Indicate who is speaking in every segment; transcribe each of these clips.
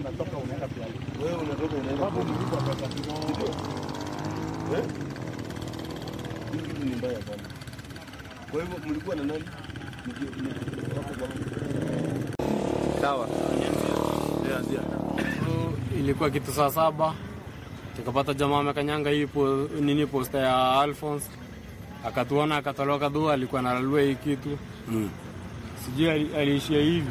Speaker 1: unatoka unaenda kulala.
Speaker 2: Wewe unatoka unaenda
Speaker 1: Sababu mlipa pesa kidogo.
Speaker 2: Eh? Hii kitu ni mbaya sana. Kwa hivyo mlikuwa na nani? Mki- mki- hapo kwa-
Speaker 3: Sawa.
Speaker 4: ilikuwa kitu saa saba tukapata jamaa amekanyanga hii po, nini posta ya Alphonse akatuona akatoroka dua, alikuwa analalua hii kitu
Speaker 2: Mm.
Speaker 4: sijui ali- aliishia hivi,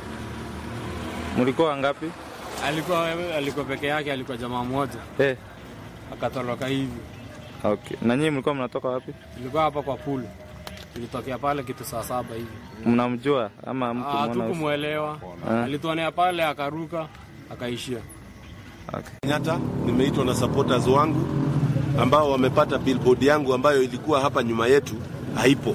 Speaker 3: Mlikuwa wangapi?
Speaker 4: alikuwa alikuwa peke yake, alikuwa jamaa mmoja
Speaker 3: Eh,
Speaker 4: akatoroka hivi.
Speaker 3: okay. Na nyinyi mlikuwa mnatoka wapi?
Speaker 4: Tulikuwa hapa kwa pool, tulitokea pale kitu saa saba hivi,
Speaker 3: Mnamjua ama mtu
Speaker 4: Ah,
Speaker 3: mwana?
Speaker 4: hatukumwelewa,
Speaker 3: Ah.
Speaker 4: alituonea pale akaruka akaishia.
Speaker 3: Okay.
Speaker 2: Kenyatta, nimeitwa na supporters wangu ambao wamepata billboard yangu ambayo ilikuwa hapa nyuma yetu haipo,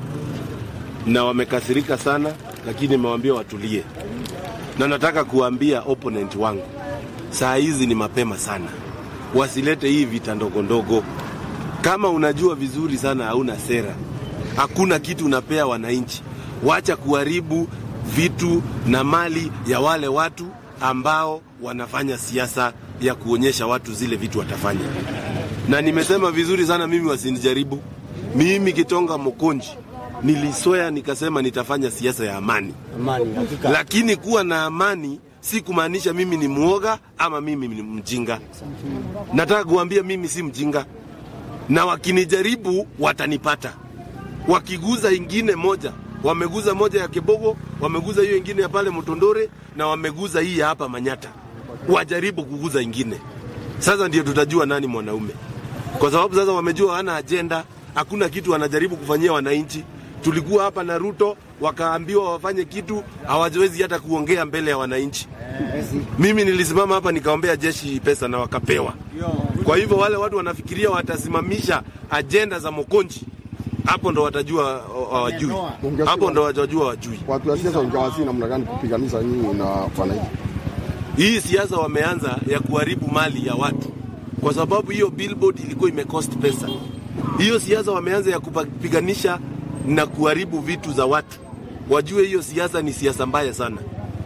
Speaker 2: na wamekasirika sana, lakini nimewaambia watulie, na nataka kuambia opponent wangu, saa hizi ni mapema sana, wasilete hii vita ndogo ndogo. Kama unajua vizuri sana hauna sera, hakuna kitu unapea wananchi, wacha kuharibu vitu na mali ya wale watu ambao wanafanya siasa ya kuonyesha watu zile vitu watafanya. Na nimesema vizuri sana, mimi wasinijaribu. Mimi Kitonga Mokonji niliswea nikasema nitafanya siasa ya amani,
Speaker 4: Amani hakika.
Speaker 2: lakini kuwa na amani si kumaanisha mimi ni mwoga ama mimi ni mjinga. Nataka kuambia mimi si mjinga, na wakinijaribu watanipata. Wakiguza ingine moja, wameguza moja ya Kibogo, wameguza hiyo ingine ya pale Mtondore na wameguza hii ya hapa Manyata, wajaribu kuguza ingine. Sasa ndio tutajua nani mwanaume, kwa sababu sasa wamejua hana ajenda, hakuna kitu wanajaribu kufanyia wananchi. Tulikuwa hapa na Ruto, wakaambiwa wafanye kitu, hawawezi hata kuongea mbele ya wananchi. Mimi nilisimama hapa nikaombea jeshi pesa na wakapewa. Kwa hivyo wale watu wanafikiria watasimamisha ajenda za Mokonji, hapo ndo watajua hawajui, hapo ndo watajua wajui.
Speaker 5: watu wa siasa ungawasi namna gani kupiganisha nyinyi na wananchi?
Speaker 2: Hii siasa wameanza ya kuharibu mali ya watu, kwa sababu hiyo billboard ilikuwa imecost pesa. Hiyo siasa wameanza ya kupiganisha na kuharibu vitu za watu. Wajue hiyo siasa ni siasa mbaya sana,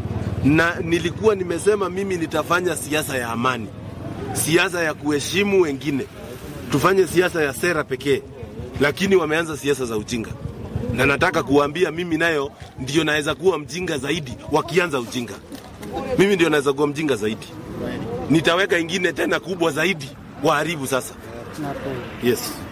Speaker 2: na nilikuwa nimesema mimi nitafanya siasa ya amani, siasa ya kuheshimu wengine, tufanye siasa ya sera pekee, lakini wameanza siasa za ujinga, na nataka kuwaambia mimi nayo ndio naweza kuwa mjinga zaidi wakianza ujinga mimi ndio naweza kuwa mjinga zaidi, nitaweka ingine tena kubwa zaidi, waharibu sasa. Yes.